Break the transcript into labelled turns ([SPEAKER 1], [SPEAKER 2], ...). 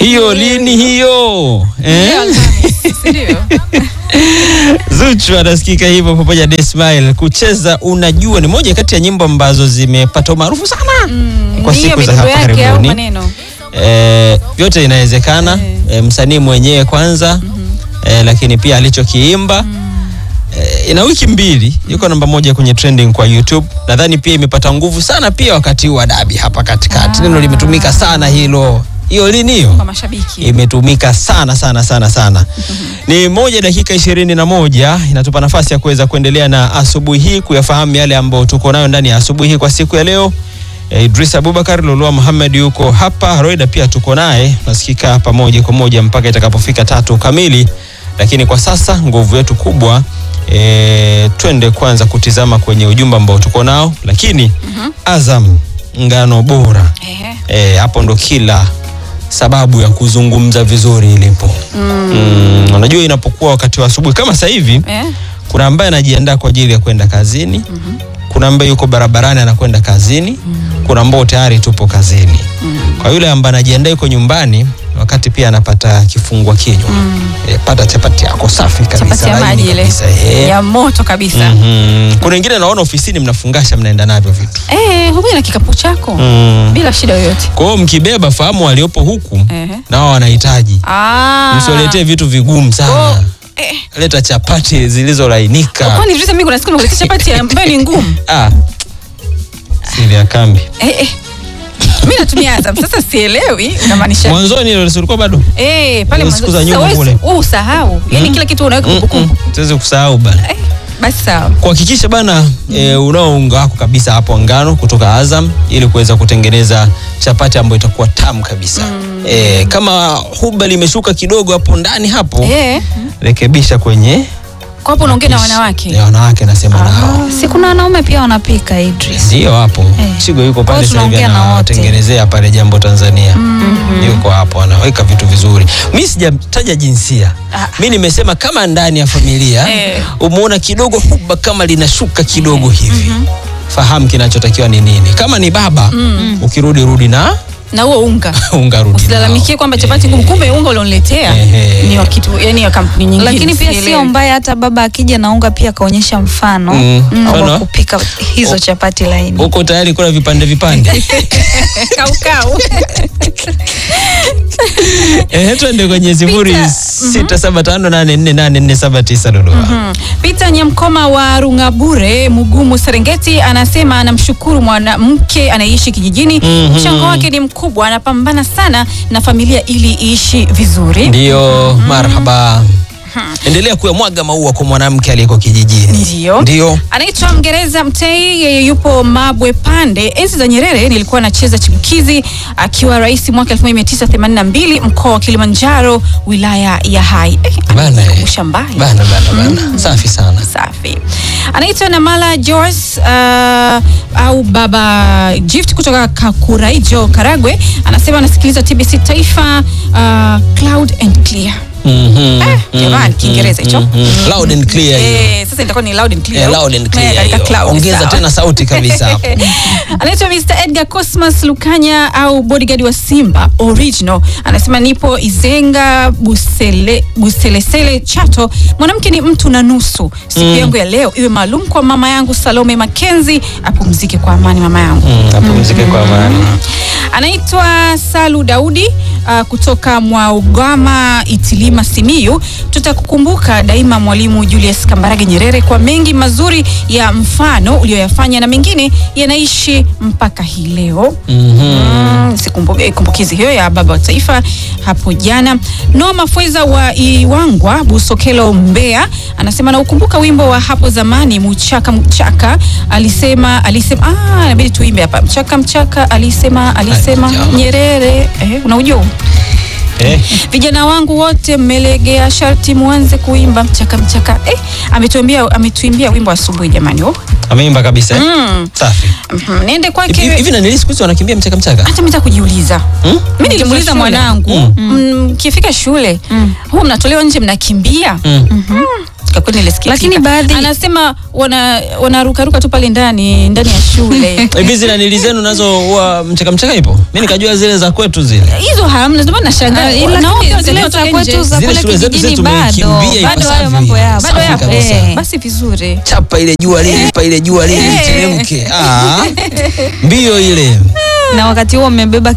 [SPEAKER 1] hiyo lini hiyo eh?
[SPEAKER 2] Leo Alhamisi, si ndio?
[SPEAKER 1] Zuchu anasikika hivyo pamoja na Ismail. Kucheza unajua ni moja kati ya nyimbo ambazo zimepata umaarufu sana kwa
[SPEAKER 2] Ni hiyo
[SPEAKER 1] siku za
[SPEAKER 2] midundo
[SPEAKER 1] hapa
[SPEAKER 2] yake au
[SPEAKER 1] karibuni.
[SPEAKER 2] maneno
[SPEAKER 1] Eh, vyote inawezekana eh, msanii mwenyewe kwanza eh, lakini pia alichokiimba eh, ina wiki mbili yuko namba moja kwenye trending kwa YouTube. Nadhani pia imepata nguvu sana pia wakati huu wa dabi hapa katikati. Neno limetumika sana hilo. Hiyo lini hiyo?
[SPEAKER 2] kwa mashabiki.
[SPEAKER 1] imetumika sana sana sana sana. Ni moja dakika ishirini na moja inatupa nafasi ya kuweza kuendelea na asubuhi hii kuyafahamu yale ambayo tuko nayo ndani ya asubuhi hii kwa siku ya leo. Eh, Idris Abubakar, Lulua Muhammad yuko hapa, Roida pia tuko naye, nasikika hapa moja kwa moja mpaka itakapofika tatu kamili, lakini kwa sasa nguvu yetu kubwa e, twende kwanza kutizama kwenye ujumbe ambao tuko nao, lakini Azam ngano bora
[SPEAKER 2] Ehe.
[SPEAKER 1] E, hapo ndo kila sababu ya kuzungumza vizuri ilipo. Mm, unajua inapokuwa wakati wa asubuhi kama sasa hivi
[SPEAKER 2] Eh?
[SPEAKER 1] kuna ambaye anajiandaa kwa ajili ya kwenda kazini. Kuna ambaye yuko barabarani anakwenda kazini. Kuna ambao tayari tupo kazini. Kwa yule ambaye anajiandaa yuko nyumbani wakati pia anapata kifungua kinywa. E, pata chapati yako safi kabisa
[SPEAKER 2] Chapati ya
[SPEAKER 1] laini
[SPEAKER 2] maji ile
[SPEAKER 1] kabisa. Eh.
[SPEAKER 2] ya moto kabisa.
[SPEAKER 1] Mhm. Kuna wengine naona ofisini mnafungasha mnaenda navyo vitu.
[SPEAKER 2] Eh, huja na kikapu chako
[SPEAKER 1] Mm.
[SPEAKER 2] bila shida yoyote.
[SPEAKER 1] Kwa hiyo mkibeba fahamu waliopo huku
[SPEAKER 2] Ehe.
[SPEAKER 1] nao wanahitaji
[SPEAKER 2] Ah.
[SPEAKER 1] msiwaletee vitu vigumu
[SPEAKER 2] Oh,
[SPEAKER 1] sana.
[SPEAKER 2] eh.
[SPEAKER 1] Leta chapati zilizolainika.
[SPEAKER 2] Kwani vile mimi kuna siku nimekuletea chapati ambayo ni ngumu.
[SPEAKER 1] Ah. Siri ya kambi.
[SPEAKER 2] Eh, eh. Mimi natumia Azam. Sasa sielewi unamaanisha.
[SPEAKER 1] Mwanzoni ile ulikuwa bado.
[SPEAKER 2] Eh, pale
[SPEAKER 1] Hizo siku
[SPEAKER 2] mwanzo.
[SPEAKER 1] za nyuma
[SPEAKER 2] Sasa wewe
[SPEAKER 1] kule.
[SPEAKER 2] wewe usahau. Yaani kila kitu unaweka kumbukumbu.
[SPEAKER 1] Siwezi kusahau bana.
[SPEAKER 2] Eh, basi sawa.
[SPEAKER 1] Kuhakikisha bana e, unao unga wako kabisa hapo wa ngano kutoka Azam ili kuweza kutengeneza chapati ambayo itakuwa tamu kabisa. E, kama huba limeshuka kidogo hapo ndani hapo
[SPEAKER 2] Eh.
[SPEAKER 1] rekebisha kwenye
[SPEAKER 2] Kwa hapo unaongea na wanawake.
[SPEAKER 1] ya wanawake nasema nao.
[SPEAKER 3] si kuna wanaume pia wanapika Idris.
[SPEAKER 1] Ndio hapo Chigo yuko
[SPEAKER 3] Kwa
[SPEAKER 1] pale
[SPEAKER 3] hiyo
[SPEAKER 1] sasa hivi
[SPEAKER 3] tunaongea na wote.
[SPEAKER 1] anawatengenezea pale Jambo Tanzania. Yuko hapo anaweka vitu vizuri. Mi sijataja jinsia. Mi nimesema kama ndani ya familia
[SPEAKER 2] Eh.
[SPEAKER 1] umeona kidogo huba kama linashuka kidogo hivi. Fahamu kinachotakiwa ni nini. Kama ni baba ukirudi rudi na
[SPEAKER 2] Na huo unga.
[SPEAKER 1] unga rudi.
[SPEAKER 2] Usilalamikie
[SPEAKER 1] nao.
[SPEAKER 2] kwamba chapati ngumu, kumbe unga ulioniletea
[SPEAKER 1] Ehe.
[SPEAKER 2] ni wa kitu yani ya kampuni nyingine.
[SPEAKER 3] Lakini pia
[SPEAKER 2] sielewi.
[SPEAKER 3] sio mbaya hata baba akija na unga pia akaonyesha mfano
[SPEAKER 1] Mm.
[SPEAKER 3] mm,
[SPEAKER 1] Mfano?
[SPEAKER 3] wa kupika hizo chapati laini.
[SPEAKER 1] Uko tayari kula vipande vipande?
[SPEAKER 2] kau kau.
[SPEAKER 1] Eh, twende kwenye sifuri sita saba tano nane nne nane nne saba tisa Lulua.
[SPEAKER 2] Mm. Peter Nyamkoma wa Rungabure Mugumu Serengeti anasema anamshukuru mwanamke anayeishi kijijini.
[SPEAKER 1] Mhm.
[SPEAKER 2] Mchango wake ni mkubwa, anapambana sana na familia ili iishi vizuri.
[SPEAKER 1] Ndio, marhaba. Endelea kuyamwaga maua kwa mwanamke aliyeko kijijini.
[SPEAKER 2] Ndio.
[SPEAKER 1] Ndio.
[SPEAKER 2] Anaitwa Mngereza Mtei, yeye yupo Mabwe Pande. Enzi za Nyerere nilikuwa nacheza chipukizi akiwa rais mwaka 1982 mkoa wa Kilimanjaro, wilaya ya Hai. Eh,
[SPEAKER 1] Bana, eh.
[SPEAKER 2] amenikumbusha mbali.
[SPEAKER 1] Bana bana bana. Safi sana.
[SPEAKER 2] Safi. Anaitwa Namala Joyce uh, au Baba Gift kutoka Kakuraijo, Karagwe. Anasema anasikiliza TBC Taifa uh, Cloud and Clear.
[SPEAKER 1] Mhm.
[SPEAKER 2] Eh, jamani, Kiingereza hicho.
[SPEAKER 1] Mhm. Loud and clear hiyo.
[SPEAKER 2] Eh, sasa itakuwa ni loud and clear.
[SPEAKER 1] Eh, loud and
[SPEAKER 2] Eh,
[SPEAKER 1] clear
[SPEAKER 2] katika
[SPEAKER 1] hiyo.
[SPEAKER 2] cloud,
[SPEAKER 1] Ongeza
[SPEAKER 2] sawa.
[SPEAKER 1] tena sauti kabisa hapo.
[SPEAKER 2] Anaitwa Mr. Edgar Cosmas Lukanya au bodyguard wa Simba original. Anasema nipo Izenga Busele, Buselesele Chato. Mwanamke ni mtu na nusu. Siku yangu ya leo iwe maalum kwa mama yangu Salome Makenzi, apumzike kwa amani mama yangu.
[SPEAKER 1] Mm, Apumzike kwa amani.
[SPEAKER 2] Anaitwa Salu Daudi uh, kutoka Mwaugama Itilima Simiyu. Tutakukumbuka daima Mwalimu Julius Kambarage Nyerere kwa mengi mazuri ya mfano uliyoyafanya na mengine yanaishi mpaka hii leo. Mm, sikumbu- kumbukizi hiyo ya baba wa taifa hapo jana. Noa Mafweza wa Iwangwa Busokelo Mbeya anasema naukumbuka wimbo wa hapo zamani Mchaka Mchaka alisema alisema ah, inabidi tuimbe hapa Mchaka Mchaka alisema alisema
[SPEAKER 1] Ai, jamaa.
[SPEAKER 2] Nyerere eh, unaujua huu?
[SPEAKER 1] Eh,
[SPEAKER 2] vijana wangu wote mmelegea, sharti muanze kuimba mchaka mchaka. Eh, ametuimbia ametuimbia wimbo asubuhi jamani. Oh.
[SPEAKER 1] ameimba kabisa. eh?
[SPEAKER 2] Mm.
[SPEAKER 1] Safi.
[SPEAKER 2] Mhm, Niende
[SPEAKER 1] Hivi
[SPEAKER 2] kwake
[SPEAKER 1] hivi na nilisiku hizi wanakimbia mchaka mchaka.
[SPEAKER 2] hata mimi kujiuliza
[SPEAKER 1] Hmm?
[SPEAKER 2] mi nilimuuliza
[SPEAKER 3] shule.
[SPEAKER 2] mwanangu
[SPEAKER 1] Mm.
[SPEAKER 2] mm, mkifika shule
[SPEAKER 3] Mm.
[SPEAKER 2] huwa mnatolewa nje mnakimbia
[SPEAKER 1] Mm.
[SPEAKER 2] Mm, Kwa kweli nilisikitika.
[SPEAKER 3] Lakini baadhi-
[SPEAKER 2] anasema wana wanarukaruka tu pale ndani ndani ya shule
[SPEAKER 1] hivi zile nili zenu nazo huwa mchaka mchaka ipo mi nikajua zile za kwetu zile
[SPEAKER 2] hizo hamna, ndio maana nashangaa.
[SPEAKER 3] Ah, ila
[SPEAKER 2] Nao
[SPEAKER 3] lakini
[SPEAKER 2] pia
[SPEAKER 3] zile
[SPEAKER 2] zinatoka
[SPEAKER 3] za
[SPEAKER 2] nje.
[SPEAKER 3] kwetu za
[SPEAKER 1] Zile
[SPEAKER 3] kule
[SPEAKER 1] shule zetu
[SPEAKER 3] kijijini
[SPEAKER 1] zetu
[SPEAKER 3] bado
[SPEAKER 1] tumekimbia
[SPEAKER 3] bado
[SPEAKER 1] ipasavyo.
[SPEAKER 3] hayo mambo yapo.
[SPEAKER 2] bado
[SPEAKER 1] Safi
[SPEAKER 2] yapo.
[SPEAKER 1] kabisa.
[SPEAKER 2] Eh, Basi vizuri.
[SPEAKER 1] chapa ile jua lile pa ile jua lile literemke Ah, mbio ile
[SPEAKER 3] na wakati huo mmebeba